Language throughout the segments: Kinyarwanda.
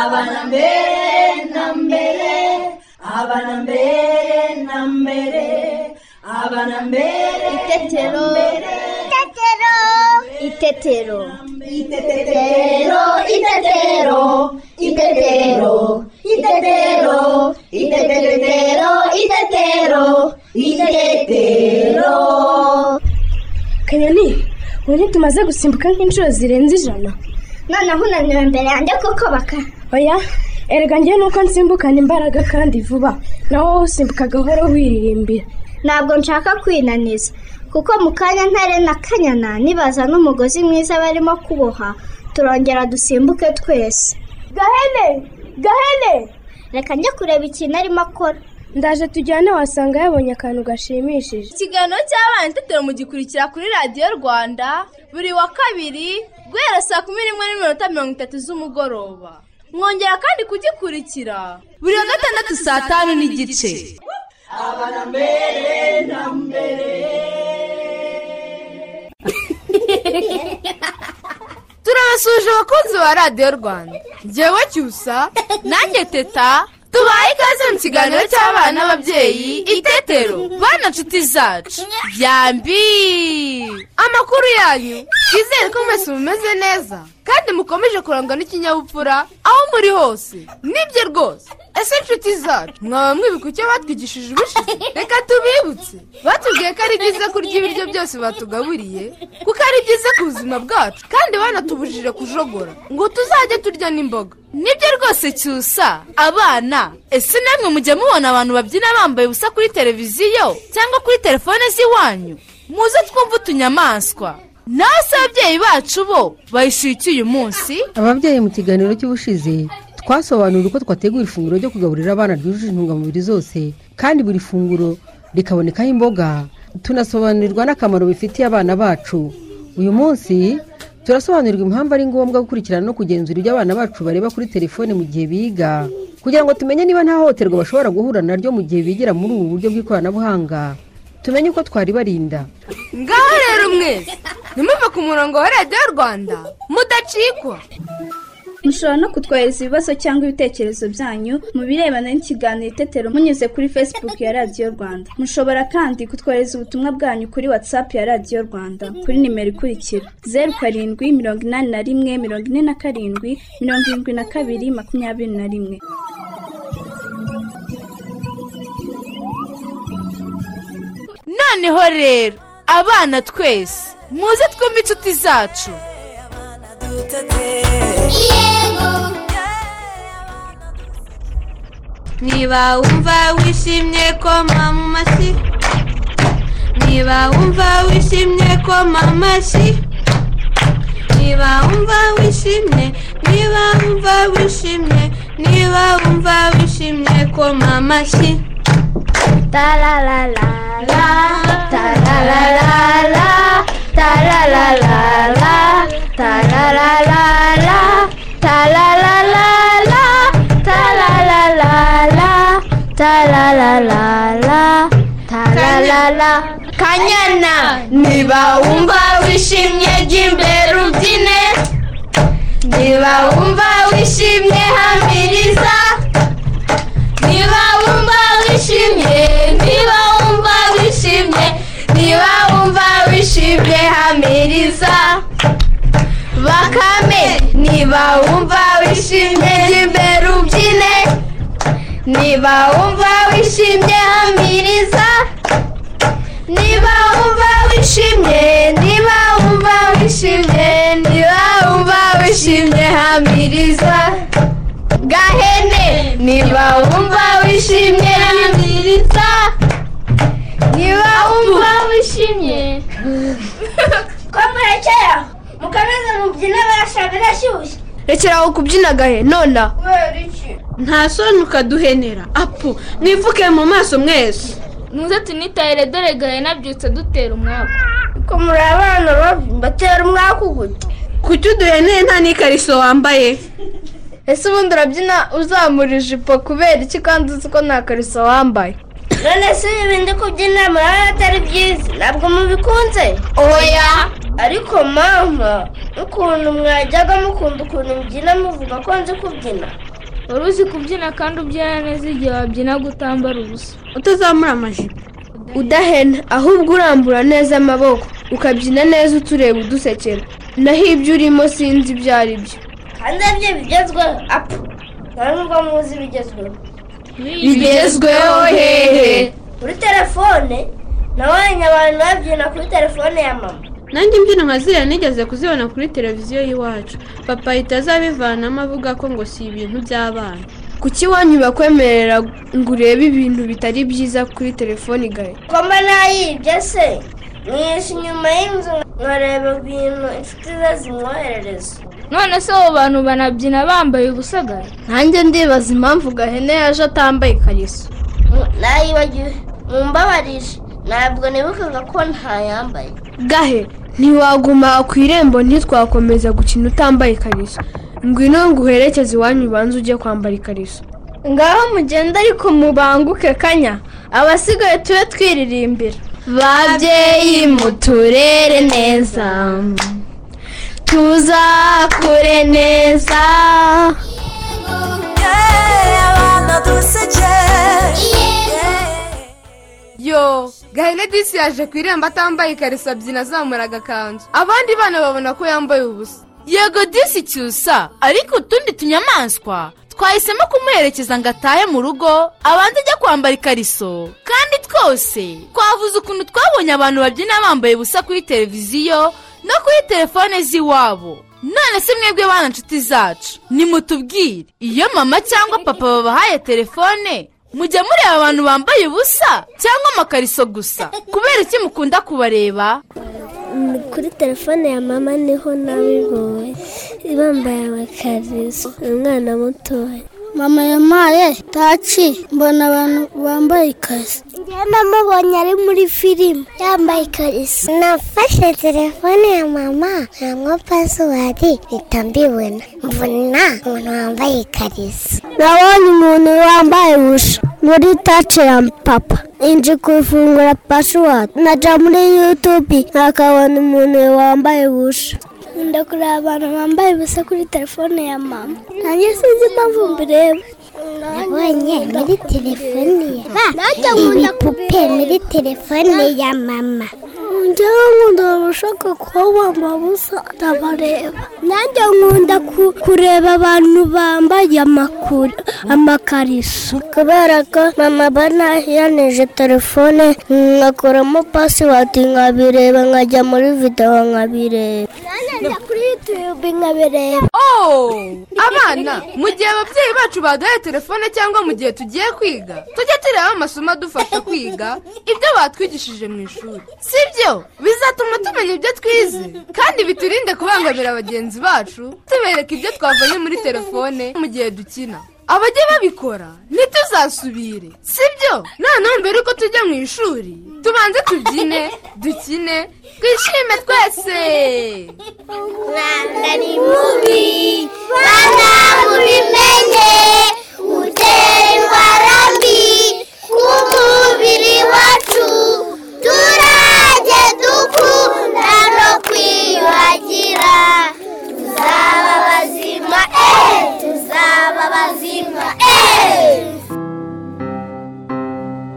ಅವನ ಬೇರೆ ನಂಬೆಲೆ ಅವನ ಬೇರೆ ನಂಬೆಲೆ ಅವನ ಬೇರೆ Itetero. Itetero. Itetero. Itetero, itetero, itetero, itetero, itetero, itetero, itetero. kanyoni ubu ntitumaze gusimbuka nk'inshuro zirenze ijana Noneho unaniwe imbere yanjye kuko baka. oya erega njye nuko nsimbukana imbaraga kandi vuba naho wowe usimbuka gahoro wiririmbira Ntabwo nshaka kwinaniza. Kuko mu kanya ntare na kanyana nibaza n'umugozi mwiza barimo kuboha turongera dusimbuke twese. gahene gahene Reka njye kureba ikintu arimo akora. ndaje tujyane wasanga yabonye akantu gashimishije ikiganiro cy'abana itetero mugikurikira kuri radiyo rwanda buri wa kabiri guhera saa kumi n'imwe n'iminota mirongo itatu z'umugoroba mwongera kandi kugikurikira buri wa gatandatu saa tanu n'igice turabasuje abakunzi ba radiyo rwanda ngewe cyusa nanjye teta tubaye ikaze mu kiganiro cy'abana n'ababyeyi itetero bana nshuti zacu yambi amakuru yanyu twizere ko mwese mumeze neza kandi mukomeje kurangwa n'ikinyabupfura aho muri hose nibyo rwose ese inshuti zacu mwaba mwibuka icyo batwigishije ubushize reka tubibutse batubwiye ko ari byiza kurya ibiryo byose batugaburiye kuko ari byiza ku buzima bwacu kandi banatubujije kujogora ngo tuzajye turya n'imboga nibyo rwose cyusa abana ese namwe mujya mubona abantu babyina bambaye ubusa kuri televiziyo cyangwa kuri telefone z'iwanyu muze twumve utunyamaswa nawe se ababyeyi bacu bo bayishyuye iki uyu munsi ababyeyi mu kiganiro cy'ubushize twasobanurira uko twategura ifunguro ryo kugaburira abana ryujuje intungamubiri zose kandi buri funguro rikabonekaho imboga tunasobanurirwa n'akamaro bifitiye abana bacu uyu munsi turasobanurirwa impamvu ari ngombwa gukurikirana no kugenzura ibyo abana bacu bareba kuri telefone mu gihe biga kugira ngo tumenye niba nta hohoterwa bashobora guhura naryo mu gihe bigira muri ubu buryo bw'ikoranabuhanga tumenye uko twaribarinda ngaho rero mwese ntimuve ku murongo wa radiyo rwanda mudacikwa mushobora no kutwohereza ibibazo cyangwa ibitekerezo byanyu mu birebana n'ikiganiro itetero munyuze kuri facebook ya radiyo rwanda mushobora kandi kutwohereza ubutumwa bwanyu kuri whatsapp ya radiyo rwanda kuri nimero ikurikira zeru karindwi mirongo inani na rimwe mirongo ine na karindwi mirongo irindwi na kabiri makumyabiri na rimwe noneho rero abana twese muze twumve inshuti zacu niba wumva wishimye koma mu mashyi niba wumva wishimye koma mu mashyi niba wumva wishimye niba wumva wishimye niba wumva wishimye koma amashyi Tararara. tarararara tarararara tarararara tarararara tarararara tarararara tararara kanyana niba wumva wishimye jya imbere ubyine niba wumva wishimye hamiriza niba wumva wishimye niba wumva wishimye niba wumva wishimye hamiriza bakame niba wumva wishimye jya imbere ubyine niba wumva wishimye hamiriza niba wumva wishimye niba wumva wishimye niba wumva wishimye hamiriza gahene niba wumva wishimye yamiriza niba wumva wishimye Ko murekera mukomeze mubyine barashaka irashyushye. rekera aho kubyina gahe nona Kubera iki? nta soni ukaduhenera apu mwivuke mu maso mwese muze tunitahire dore gahe nabyutse dutera umwaku Ko muri abana babi batera umwaku gute? kuki uduheneye nta n'ikariso wambaye ese ubundi urabyina uzamura ijipo kubera iki kandi uzi ko nta kariso wambaye None se ibi bindi kubyina murabona atari byiza. Ntabwo mubikunze? oya ariko mama ukuntu mwajyaga mukunda ukuntu mbyina muvuga ko nzi kubyina wari uzi kubyina kandi ubyina neza igihe wabyina gutambara ubusa utazamura amajipo udahena ahubwo urambura neza amaboko ukabyina neza utureba udusekera naho ibyo urimo sinzi ibyo ari byo kandi aribyo bigezweho apu nta nubwo muzi ibigezweho bigezweho hehe kuri telefone nabonye abantu babyina kuri telefone ya mama nanjye imbyino nka ziriya nigeze kuzibona kuri televiziyo y'iwacu papa ahita azabivanamo avuga ko ngo si ibintu by'abana kuki iwanyu bakwemerera ngo urebe ibintu bitari byiza kuri telefoni gahe ko mba nayibye se mwishe inyuma y'inzu nkareba ibintu inshuti ze zimwoherereza none se abo bantu banabyina bambaye ubusa gahe nanjye ndibaza impamvu gahene yaje atambaye ikariso nayibagiwe mumbabarije ntabwo nibukaga ko ntayambaye gahe ntiwaguma ku irembo ntitwakomeza gukina utambaye ikariso ngwino nguherekeze iwanyu ubanza ujye kwambara ikariso ngaho mugenda ariko mubanguke kanya abasigaye tube twiririmbira babyeyi muturere neza tuzakure neza yo gahene disi yaje ku irembo atambaye ikariso abyina azamura agakanzu abandi bana babona ko yambaye ubusa yego disi cyusa ariko utundi tunyamaswa twahisemo kumuherekeza ngo atahe mu rugo abanze ajya kwambara ikariso kandi twose twavuze ukuntu twabonye abantu babyina bambaye ubusa kuri televiziyo no kuri telefone z'iwabo none se mwebwe bana nshuti zacu nimutubwire iyo mama cyangwa papa babahaye telefone mujya mureba abantu bambaye ubusa cyangwa amakariso gusa kubera iki mukunda kubareba kuri telefone ya mama niho nabibonye bambaye amakariso umwana mutoya mama yampaye taci mbona abantu bambaye ikariso njyewe namubonye ari muri filime yambaye ikariso nafashe telefone ya mama ntabwo pasuwari mpita mbibona mbona umuntu wambaye ikariso nabonye umuntu wambaye ubusa muri taci ya papa inje kufungura pasuwari naja muri yutubi nkakabona umuntu wambaye ubusa nkunda kureba abantu bambaye ubusa kuri telefone ya mama nanjye sinzi impamvu mbireba nabonye muri telefone ya mama ibipupe muri telefone ya mama njyewe nkunda abashaka kuba bambaye ubusa ndabareba nanjye nkunda ku- kureba abantu bambaye amakuru amakariso kubera ko mama aba nahiyanije telefone nkakoramo pasiwadi nkabireba nkajya muri videwo nkabireba nanjye kuri yutube nkabireba ooo abana mu gihe ababyeyi bacu baduhaye telefone cyangwa mu gihe tugiye kwiga tujye tureba amasomo adufasha kwiga ibyo batwigishije mu ishuri si byo bizatuma tumenya ibyo twize kandi biturinde kubangamira bagenzi bacu tubereka ibyo twavanye muri telefone mu gihe dukina abajya babikora ntituzasubire si byo noneho mbere yuko tujya mu ishuri tubanze tubyine dukine twishime twese Rwanda ni mubi bana mubimenye utera indwara mbi ku mubiri wacu turajye dukunda no kwiyuhagira tuzaba bazima eh tuzaba bazima eh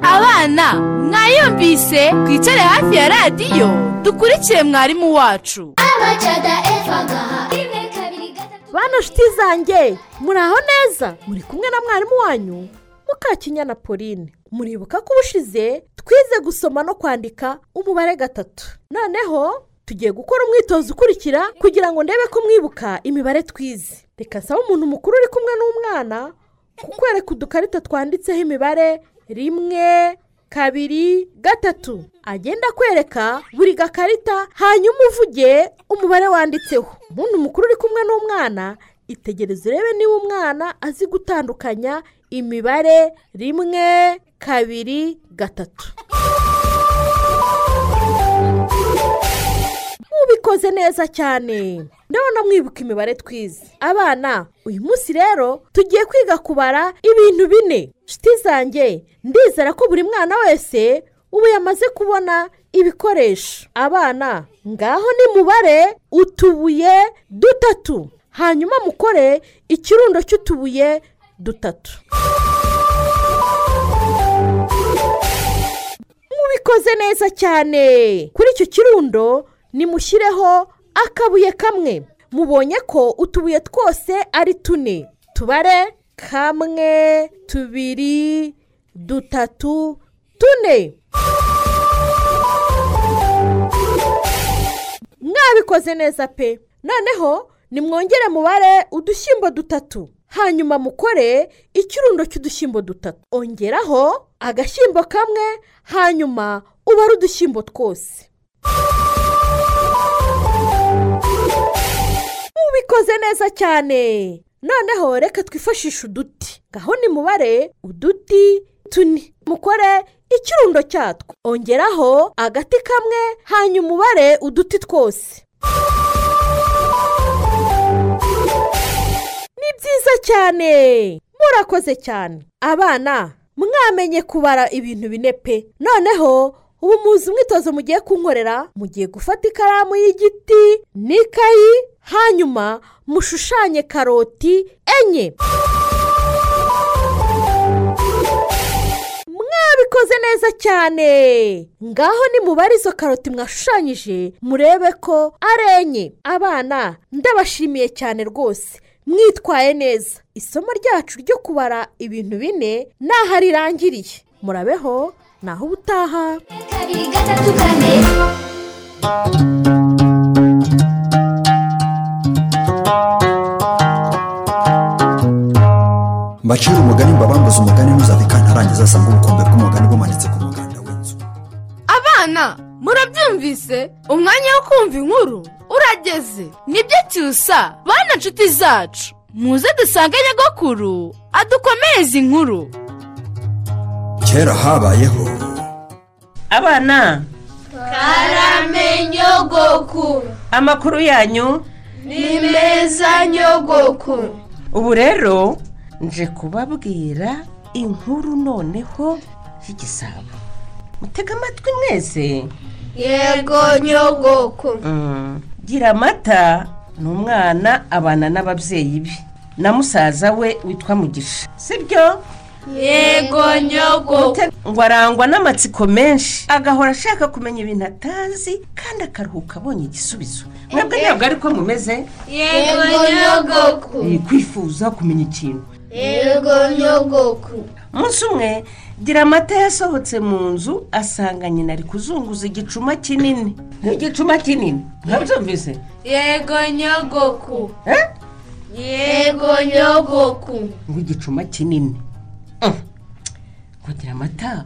abana mwayumvise twicare hafi ya radiyo dukurikire mwarimu wacu abacada efagaha rimwe kabiri gatatu bano nshuti zanjye muraho neza muri kumwe na mwarimu wanyu mukakinya na pauline muribuka ko ubushize twize gusoma no kwandika umubare gatatu noneho tugiye gukora umwitozo ukurikira kugira ngo ndebe ko mwibuka imibare twize reka nsaba umuntu mukuru uri kumwe n'umwana kukwereka udukarita twanditseho imibare rimwe kabiri gatatu agenda akwereka buri gakarita hanyuma uvuge umubare wanditseho umuntu mukuru uri kumwe n'umwana itegereze urebe niba umwana azi gutandukanya imibare rimwe kabiri gatatu mubikoze neza cyane ndabona mwibuka imibare twize abana uyu munsi rero tugiye kwiga kubara ibintu bine nshuti zanjye ndizera ko buri mwana wese ubu yamaze kubona ibikoresho abana ngaho nimubare utubuye dutatu hanyuma mukore ikirundo cy'utubuye dutatu mubikoze neza cyane kuri icyo kirundo nimushyireho akabuye kamwe mubonye ko utubuye twose ari tune tubare kamwe tubiri dutatu tune mwabikoze neza pe noneho nimwongere mubare udushyimbo dutatu hanyuma mukore ikirundo cy'udushyimbo dutatu ongeraho agashyimbo kamwe hanyuma ubare udushyimbo twose mubikoze neza cyane noneho reka twifashishe uduti ngaho nimubare uduti tune mukore ikirundo cyatwo ongeraho agati kamwe hanyuma ubare uduti twose ni byiza cyane murakoze cyane abana mwamenye kubara ibintu bine pe noneho ubu muzi umwitozo mugiye kunkorera mugiye gufata ikaramu y'igiti n'ikayi hanyuma mushushanye karoti enye mwabikoze neza cyane ngaho nimubare izo karoti mwashushanyije murebe ko ari enye abana ndabashimiye cyane rwose mwitwaye neza isomo ryacu ryo kubara ibintu bine ni aha rirangiriye murabeho naho ubutaha kabiri gatatu kane mbacira umugani mbabambuze umugani ntuzabika ntarangiza asanga ubukombe bw'umugani bumanitse ku muganda w'inzu abana murabyumvise umwanya wo kumva inkuru urageze nibyo cyusa bana nshuti zacu muze dusange nyagakuru adukomereze inkuru kera habayeho abana karamenyogoku amakuru yanyu ni meza nyogoku ubu rero nje kubabwira inkuru noneho y'igisabo mutega amatwi mwese yego nyogoku Mm. gira amata ni umwana abana n'ababyeyi be na musaza we witwa mugisha sibyo yego nyogoku ngo arangwa n'amatsiko menshi agahora ashaka kumenya ibintu atazi kandi akaruhuka abonye igisubizo mwebwe ntabwo ariko mumeze yego nyogoku Eh, kwifuza kumenya ikintu yego nyogoku umunsi umwe gira amata yasohotse mu nzu asanga nyina ari kuzunguza igicuma kinini ni igicuma kinini ntabyumvise yego nyogoku Eh? yego nyogoku ngo igicuma kinini kugira amata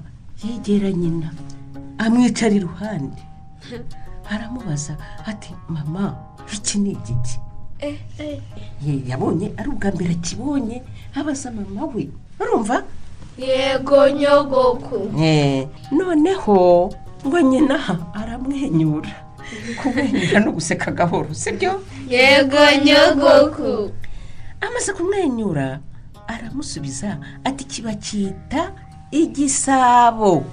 yegera nyina amwicara iruhande aramubaza ati mama iki ni igiki Ye, yabonye ari ubwa mbere akibonye abaza mama we urumva yego nyogoku Eh, noneho ngo nyina aramwenyura kumwenyura no guseka gahoro sibyo yego nyogoku amaze kumwenyura aramusubiza ati kiba cyita igisabo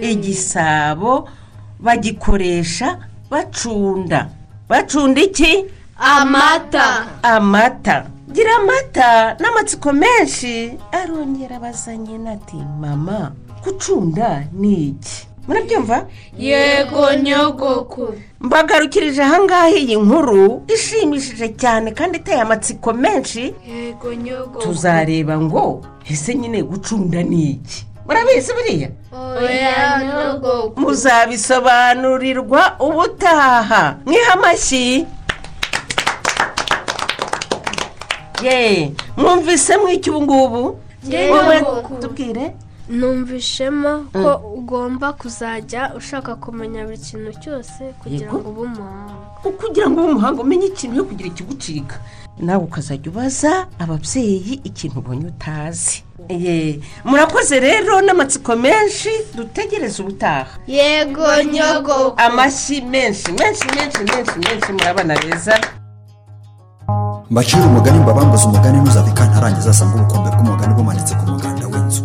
igisabo bagikoresha bacunda bacunda iki Amata. amata gira amata n'amatsiko menshi arongera abaza nyina ati mama gucunda ni iki murabyumva yego nyogoku mbagarukirije ahangaha iyi nkuru ishimishije cyane kandi iteye amatsiko menshi yego nyogoku tuzareba ngo ese nyine gucunda ni iki murabizi buriya oya nyogoku muzabisobanurirwa ubutaha mwiha amashyi ye mwumvise mw'iki ubu ngubu wowe tubwire numvishemo ko ugomba kuzajya ushaka kumenya buri kintu cyose kugira ngo ube umuhanga kugira ngo ube umuhanga umenye ikintu yo kugira ikigucika nawe ukazajya ubaza ababyeyi ikintu ubonye utazi Ye, murakoze rero n'amatsiko menshi dutegereze ubutaha yego nyogoku amashyi menshi menshi menshi menshi menshi murabana beza mbacira umugani mbabambuze umugani ntuzabika ntarangiza asanga ubukombe bw'umugani bumanitse ku muganda w'inzu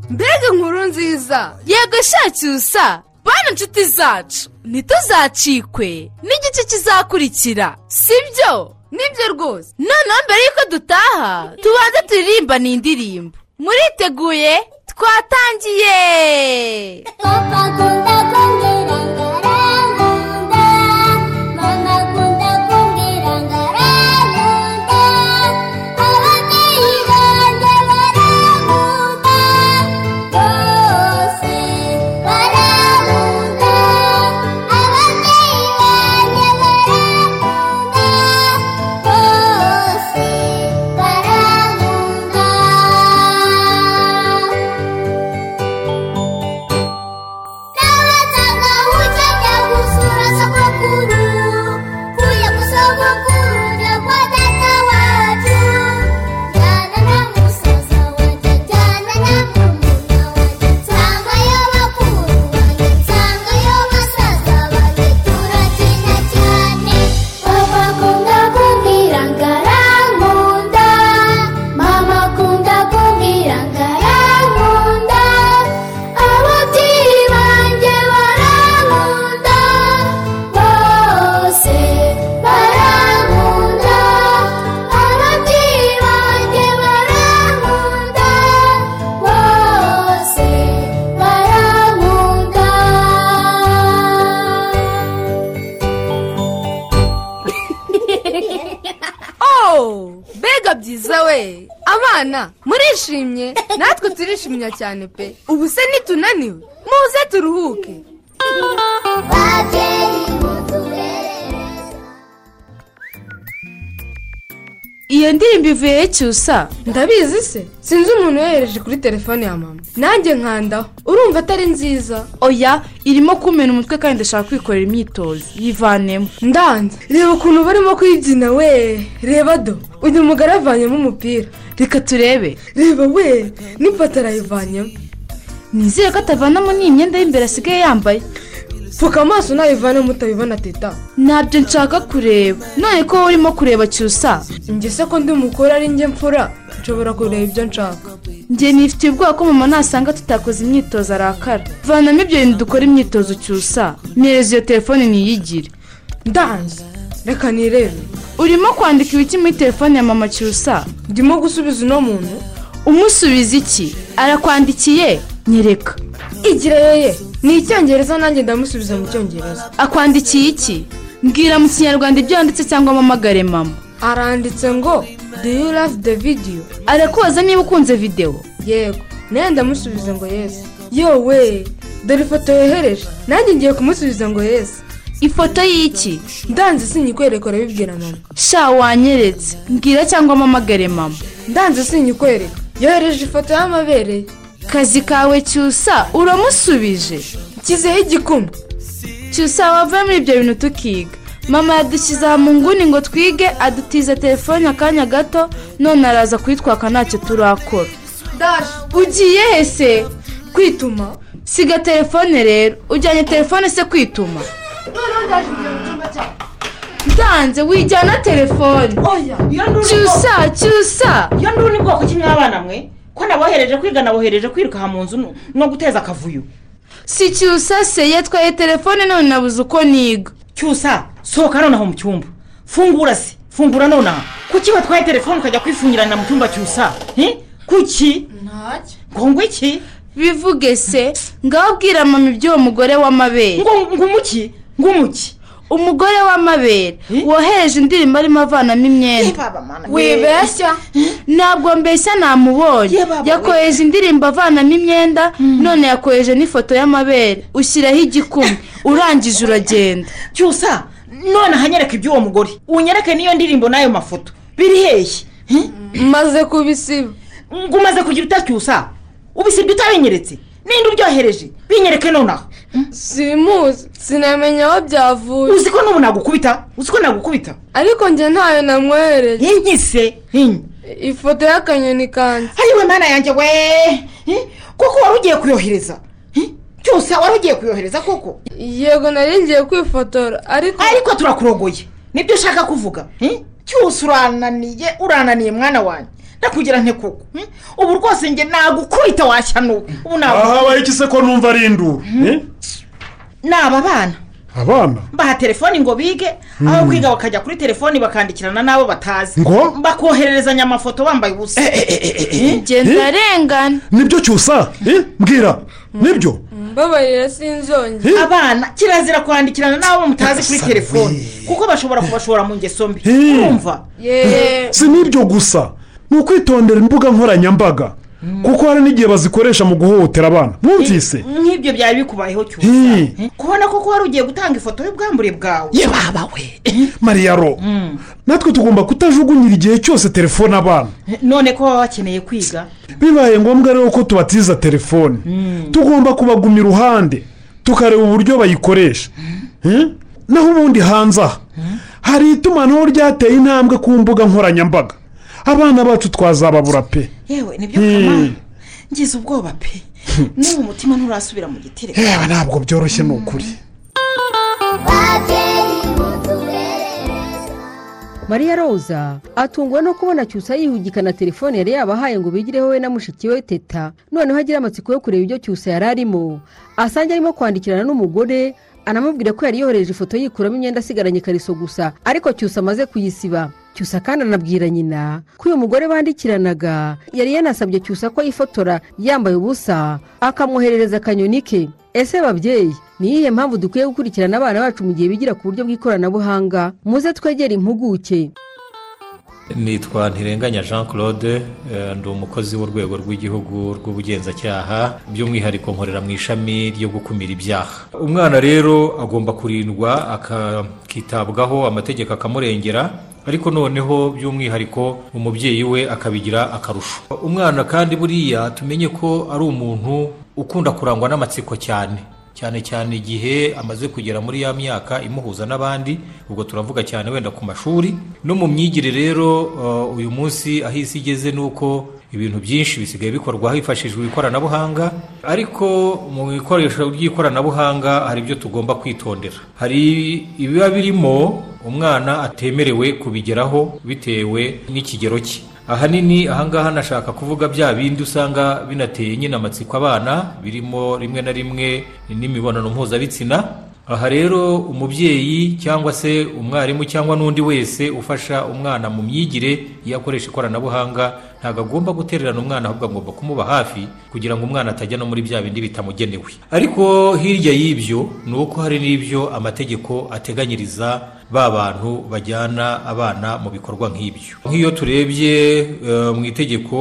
mbega inkuru nziza yego shacyusa bana inshuti zacu ntituzacikwe n'igice kizakurikira sibyo nibyo rwose noneho mbere y'uko dutaha tubanze turirimba ni indirimbo muriteguye twatangiye oh mbega byiza we abana murishimye natwe turishimye cyane pe ubu se nitunaniwe muze turuhuke iyo ndirimbo ivuye cyusa ndabizi se sinzi umuntu yohereje kuri telefone ya mama nanjye nkandaho urumva atari nziza oya irimo kumena umutwe kandi ndashaka kwikorera imyitozo yivanemo ndanze reba ukuntu barimo kwibyina we reba do uyu mugore avanyemo umupira reka turebe reba we n'ipatara yivanyemo nizere ko atavanamo n'iyi myenda y'imbere asigaye yambaye pfuka amaso nayivanamo utabibona teta ntabyo nshaka kureba none ko wowe urimo kureba cyusa njye se ko ndi umukuru ari njye mfura nshobora kureba ibyo nshaka njye nifitiye ubwoba ko mama nasanga tutakoze imyitozo arakara vanamo ibyo bintu dukora imyitozo cyusa nyereza iyo telefone niyigire ndanze reka nirebe urimo kwandika ibiki muri telefone ya mama cyusa ndimo gusubiza uno muntu umusubiza iki arakwandikiye nyereka igira yeye ni icyongereza nanjye ndamusubiza mu cyongereza akwandikiye iki mbwira mu kinyarwanda ibyo yanditse cyangwa amamagare mama aranditse ngo do you love the video arakubaza niba ukunze videwo yego nawe ndamusubiza ngo yesi yowe dore ifoto yohereje nanjye ngiye kumusubiza ngo yesi ifoto y'iki ndanze sinyikwereka urabibwira mama sha wanyeretse mbwira cyangwa amamagare mama ndanze sinyikwereka yohereje ifoto y'amabere kazi kawe cyusa uramusubije nshyizeho igikumwe cyusa wavuye muri ibyo bintu tukiga mama yadushyize aha mu nguni ngo twige adutiza telefone akanya gato none araza kuyitwaka ntacyo turakora ugiye he se kwituma siga telefone rero ujyanye telefone se kwituma ndanze wijyana telefone cyusa cyusa iyo n'ubundi bwoko bw'abana mwe ko nabohereje kwiga nabohereje kwiruka aha mu nzu no guteza akavuyo si cyusa se yatwaye telefone none nabuze uko niga cyusa sohoka nonaho mu cyumba fungura se fungura nonaha kuki watwaye telefone ukajya kwifungirana mu cyumba cyusa he? kuki ngo iki bivuge se ngaho bwira mama iby'uwo mugore w'amabere ngo umuki ngo umuki umugore w'amabere wohereje indirimbo arimo avanamo imyenda wibeshya ntabwo mbeshya namubonye yakoheje indirimbo avanamo imyenda none yakoheje n'ifoto y'amabere ushyiraho igikumwe urangije uragenda cyusa none ahanyereka iby'uwo mugore unyereke n'iyo ndirimbo n'ayo mafoto biri hehe maze kubisiba ngo umaze kugira utacyusa ubisibye utabinyeretse ninde uryohereje binyereke nonaho simuzi sinamenya aho byavuye uzi ko n'ubu nagukubita uzi ko nagukubita ariko njye ntayo namwohereye inki se ifoto y'akanyoni kanjye hariwe mwana yanjye we kuko wari ugiye kuyohereza cyose wari ugiye kuyohereza koko yego nari ngiye kwifotora ariko ariko turakurogoye nibyo ushaka kuvuga cyose urananiye urananiye mwana wanjye ndakugira nte koko hmm? ubu rwose njye nagukubita washyanuka ubu nagukubita ahabaye iki se ko numva ari induru eh? ni aba bana abana baha telefoni ngo bige Hmm. aho kwiga bakajya kuri telefoni bakandikirana n'abo batazi Ngo? bakohererezanya amafoto bambaye ubusa Eh? arengana nibyo cyusa eh? mbwira nibyo mbabarira sinzongera abana kirazira kwandikirana n'abo mutazi kuri telefoni kuko bashobora kubashora mu ngeso mbi Eh. urumva si n'ibyo gusa ni ukwitondera imbuga nkoranyambaga kuko hari n'igihe bazikoresha mu guhohotera abana bumvise nk'ibyo byari bikubayeho cyose Hi. kubona koko wari ugiye gutanga ifoto y'ubwambure bwawe yebaba we mariyaro natwe tugomba kutajugunyira igihe cyose telefone abana none ko baba bakeneye kwiga bibaye ngombwa rero ko tubatiza telefone tugomba kubaguma iruhande tukareba uburyo bayikoresha Hmm? naho ubundi hanze aha hari itumanaho ryateye intambwe ku mbuga nkoranyambaga abana bacu twazababura pe yewe nibyo kamara Hmm. ngize ubwoba pe n'ubu umutima nturasubira mu gitereko yewe ntabwo byoroshye ni ukuri mariya roza atungwa no kubona cyusa yihugikana telefone yari yabahaye ngo bigireho we na mushiki we teta noneho agira amatsiko yo kureba ibyo cyusa yari arimo asange arimo kwandikirana n'umugore anamubwira ko yari yohereje ifoto yikuramo imyenda asigaranye ikariso gusa ariko cyusa amaze kuyisiba cyusa kandi anabwira nyina ko uyu mugore bandikiranaga yari yanasabye cyusa ko yifotora yambaye ubusa akamwoherereza akanyoni ke ese babyeyi ni iyihe mpamvu dukwiye gukurikirana abana bacu mu gihe bigira ku buryo bw'ikoranabuhanga muze twegere impuguke nitwa ntirenganya jean claude eh, ndi umukozi w'urwego rw'igihugu rw'ubugenzacyaha by'umwihariko nkorera mu ishami ryo gukumira ibyaha umwana rero agomba kurindwa akitabwaho amategeko akamurengera ariko noneho by'umwihariko umubyeyi we akabigira akarusho umwana kandi buriya tumenye ko ari umuntu ukunda kurangwa n'amatsiko cyane cyane cyane igihe amaze kugera muri ya myaka imuhuza n'abandi ubwo turavuga cyane wenda ku mashuri no mu myigire rero eh, uyu munsi aho isi igeze ni uko ibintu byinshi bisigaye bikorwa hifashishijwe ikoranabuhanga ariko mu ikoresho ry'ikoranabuhanga hari ibyo tugomba kwitondera hari ibiba birimo umwana atemerewe kubigeraho bitewe n'ikigero cye ahanini ahangaha nashaka kuvuga bya bindi usanga binateye nyine amatsiko abana birimo rimwe na rimwe n'imibonano mpuzabitsina aha rero umubyeyi cyangwa se umwarimu cyangwa n'undi wese ufasha umwana mu myigire iyo akoresha ikoranabuhanga ntabwo agomba gutererana umwana ahubwo agomba kumuba hafi kugira ngo umwana atajya no muri bya bindi bitamugenewe ariko hirya y'ibyo ni uko hari n'ibyo amategeko ateganyiriza ba bantu bajyana abana mu bikorwa nk'ibyo nk'iyo turebye eh, mu itegeko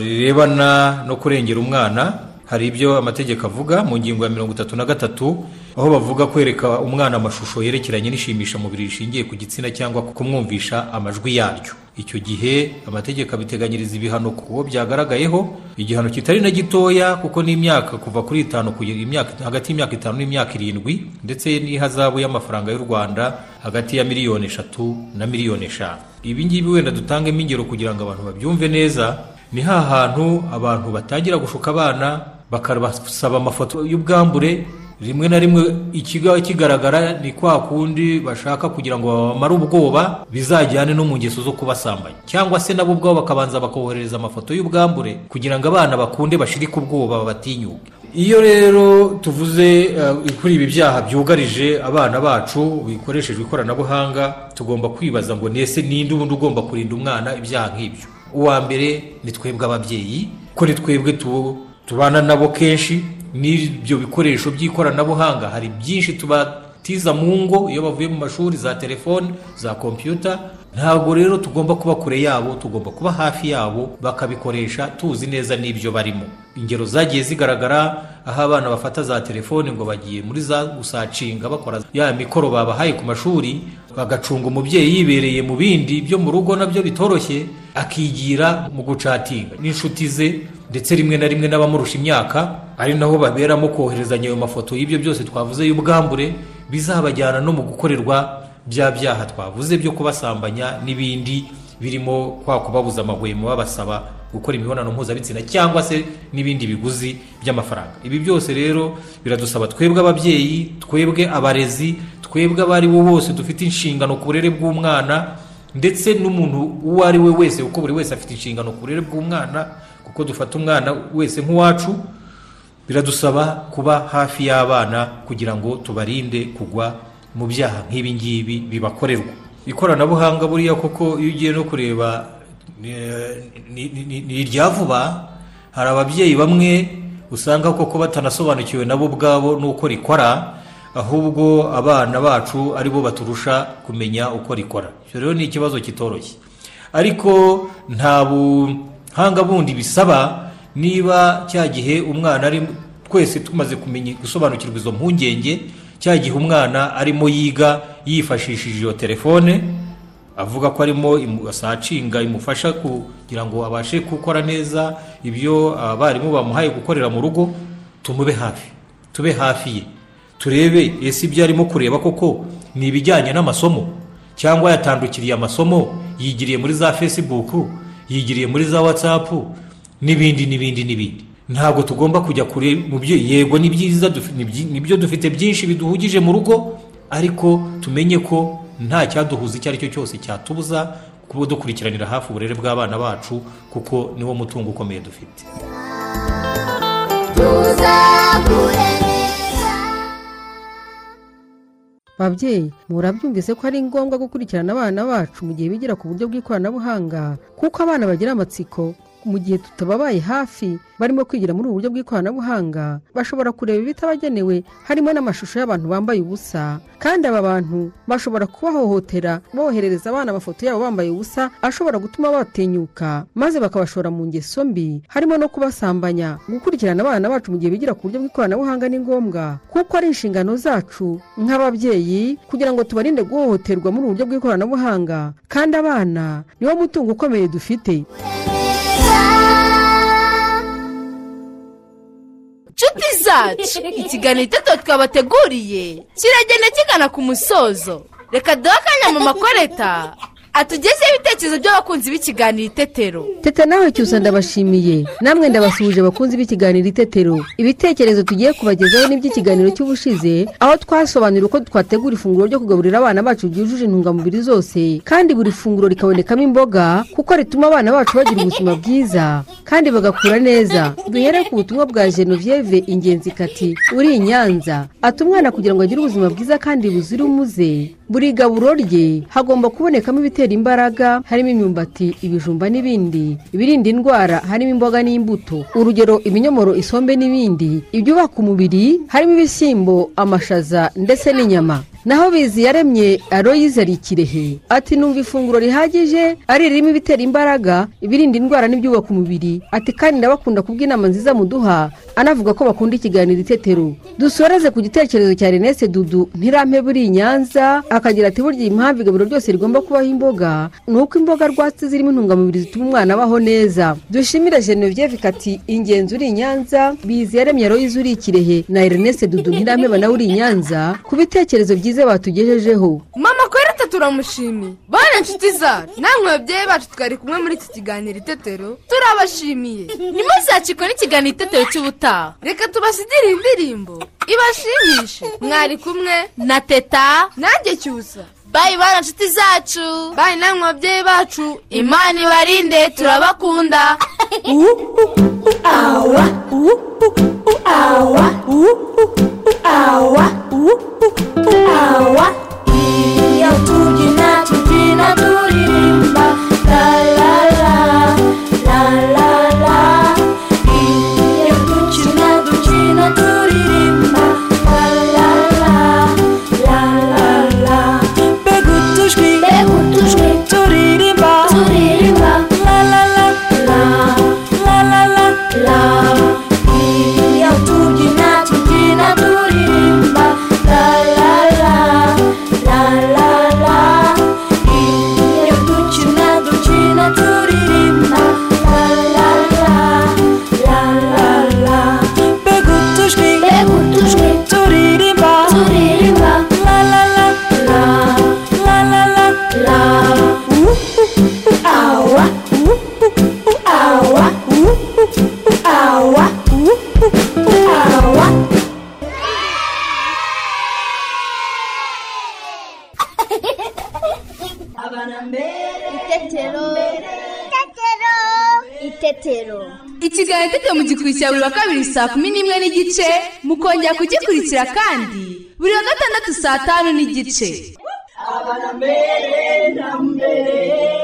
rirebana no kurengera umwana hari ibyo amategeko avuga mu ngingo ya mirongo itatu na gatatu aho bavuga kwereka umwana amashusho yerekeranye n'ishimisha mubiri rishingiye ku gitsina cyangwa kumwumvisha amajwi yaryo icyo gihe amategeko abiteganyiriza ibihano ku wo byagaragayeho igihano kitari na gitoya kuko n'imyaka kuva kuri itanu kugera imyaka hagati y'imyaka itanu n'imyaka irindwi ndetse n'ihazabu y'amafaranga y'u rwanda hagati ya miliyoni eshatu na miliyoni eshanu ibi ngibi wenda dutangemo ingero kugira ngo abantu babyumve neza ni ha hantu abantu batangira gushuka abana bakabasaba amafoto y'ubwambure rimwe na rimwe ikiga kigaragara ni kwa kundi bashaka kugira ngo babamare ubwoba bizajyane no mu ngeso zo kubasambanya cyangwa se nabo ubwabo bakabanza bakohereza amafoto y'ubwambure kugira ngo abana bakunde bashirike ubwoba babatinyuke iyo rero tuvuze eh, kuri ibi byaha byugarije abana bacu bikoreshejwe ikoranabuhanga tugomba kwibaza ngo nese ninde ubundi ugomba kurinda umwana ibyaha nk'ibyo uwa mbere ni twebwe ababyeyi ko ni twebwe tu- tubana nabo kenshi n'ibyo bikoresho by'ikoranabuhanga hari byinshi tubatiza mu ngo iyo bavuye mu mashuri za telefoni za kompiyuta ntabwo rero tugomba kuba kure yabo tugomba kuba hafi yabo bakabikoresha tuzi neza n'ibyo barimo ingero zagiye zigaragara aho abana bafata za telefoni ngo bagiye muri za gusacinga bakora ya mikoro babahaye ku mashuri bagacunga umubyeyi yibereye mu bindi byo mu rugo nabyo bitoroshye akigira mu gucatinga n'inshuti ze ndetse rimwe na rimwe n'abamurusha imyaka ari naho baberamo koherezanya ayo mafoto y'ibyo byose twavuze y'ubwambure bizabajyana no mu gukorerwa bya byaha twavuze byo kubasambanya n'ibindi birimo kwa kubabuza amahwemo babasaba gukora imibonano mpuzabitsina cyangwa se n'ibindi biguzi by'amafaranga ibi byose rero biradusaba twebwe ababyeyi twebwe abarezi twebwe abo ari bo bose dufite inshingano ku burere bw'umwana ndetse n'umuntu uwo ari we wese kuko buri wese afite inshingano ku burere bw'umwana kuko dufata umwana wese nk'uwacu biradusaba kuba hafi y'abana kugira ngo tubarinde kugwa mu byaha nk'ibi ngibi bibakorerwa ikoranabuhanga buriya koko iyo ugiye no kureba eh, ni ni- ni irya vuba hari ababyeyi bamwe usanga koko batanasobanukiwe nabo ubwabo n'uko rikora ahubwo abana bacu ari bo baturusha kumenya uko rikora icyo rero ni ikibazo kitoroshye ariko nta buhanga bundi bisaba niba cya gihe umwana ari twese tumaze kumenya gusobanukirwa izo mpungenge cya gihe umwana arimo yiga yifashishije iyo telefone avuga ko arimo imu- sacinga imufasha kugira ngo abashe gukora neza ibyo abarimu bamuhaye gukorera mu rugo tumube hafi tube hafi ye turebe ese ibyo arimo kureba koko ni ibijyanye n'amasomo cyangwa yatandukiriye amasomo yigiriye muri za fesibuku yigiriye muri za watsapu n'ibindi n'ibindi n'ibindi ntabwo tugomba kujya kure mu byo yego ni byiza dufi- ni byi- ni byo dufite byinshi biduhugije mu rugo ariko tumenye ko nta cyaduhuza icyo ari cyo cyose cyatubuza kuba dukurikiranira hafi uburere bw'abana bacu kuko niwo mutungo ukomeye dufite babyeyi murabyumvise ko ari ngombwa gukurikirana abana bacu mu gihe bigira ku buryo bw'ikoranabuhanga kuko abana bagira amatsiko mu gihe tutababaye hafi barimo kwigira muri ubu buryo bw'ikoranabuhanga bashobora kureba ibitabagenewe harimo n'amashusho y'abantu bambaye ubusa kandi aba bantu bashobora kubahohotera boherereza abana amafoto yabo bambaye ubusa ashobora gutuma batinyuka maze bakabashora mu ngeso mbi harimo no kubasambanya gukurikirana abana bacu mu gihe bigira ku buryo bw'ikoranabuhanga ni ngombwa kuko ari inshingano zacu nk'ababyeyi kugira ngo tubarinde guhohoterwa muri ubu buryo bw'ikoranabuhanga kandi abana niwo mutungo ukomeye dufite nshuti zacu ikiganiro iteto twabateguriye kiragenda kigana ku musozo reka duhe akanya mu makoreta atugezeho ibitekerezo by'abakunzi b'ikiganiro itetero teta nawe cyusa ndabashimiye namwe ndabasuhuje bakunzi b'ikiganiro itetero ibitekerezo tugiye kubagezaho n'iby'ikiganiro cy'ubushize aho twasobanurira uko twategura ifunguro ryo kugaburira abana bacu ryujuje intungamubiri zose kandi buri funguro rikabonekamo imboga kuko rituma abana bacu bagira ubuzima bwiza kandi bagakura neza duhere ku butumwa bwa genevieve ingenzi kati uri i nyanza ati umwana kugira ngo agire ubuzima bwiza kandi buzira umuze buri gaburo rye hagomba kubonekamo ibitera imbaraga harimo imyumbati ibijumba n'ibindi ibirinda indwara harimo imboga n'imbuto urugero ibinyomoro isombe n'ibindi ibyubaka umubiri harimo ibishyimbo amashaza ndetse n'inyama naho bizi yaremye aroyize ari ikirehe ati numva ifunguro rihagije ari ririmo ibitera imbaraga ibirinda indwara n'ibyubaka umubiri ati kandi ndabakunda kubw'inama nziza muduha anavuga ko bakunda ikiganiro itetero dusoreze ku gitekerezo cya renese dudu ntirampe buri i nyanza akagira ati burya impamvu igaburo ryose rigomba kubaho imboga ni uko imboga rwatsi zirimo intungamubiri zituma umwana abaho neza dushimire genevieve kati ingenzi uri i nyanza bizi yaremye royize uri i kirehe na renese dudu ntirampe nawe uri i nyanza ku bitekerezo byiza batugejejeho mama koreta turamushimiye bane nshuti zacu namwe babyeyi bacu twari kumwe muri iki kiganiro itetero turabashimiye ntimuzacikwe n'ikiganiro itetero cy'ubutaha reka tubasigire indirimbo ibashimishe mwari kumwe na teta nanjye cyusa bayi bane nshuti zacu bayi namwe babyeyi bacu imana ibarinde turabakunda awa awa awa awa Iyo tubyina tubyina turirimba la la la la la la Iyo dukina dukina turirimba la la la la la la Mbega utujwi mbega utujwi turirimba turirimba la la la la la la la la Iyo tubyina tubyina turirimba la la la petero ikiganiro itetero mugikurikira buri wa kabiri saa kumi n'imwe n'igice mukongera kugikurikira kandi buri wa gatandatu saa tanu n'igice abana mbere na mbere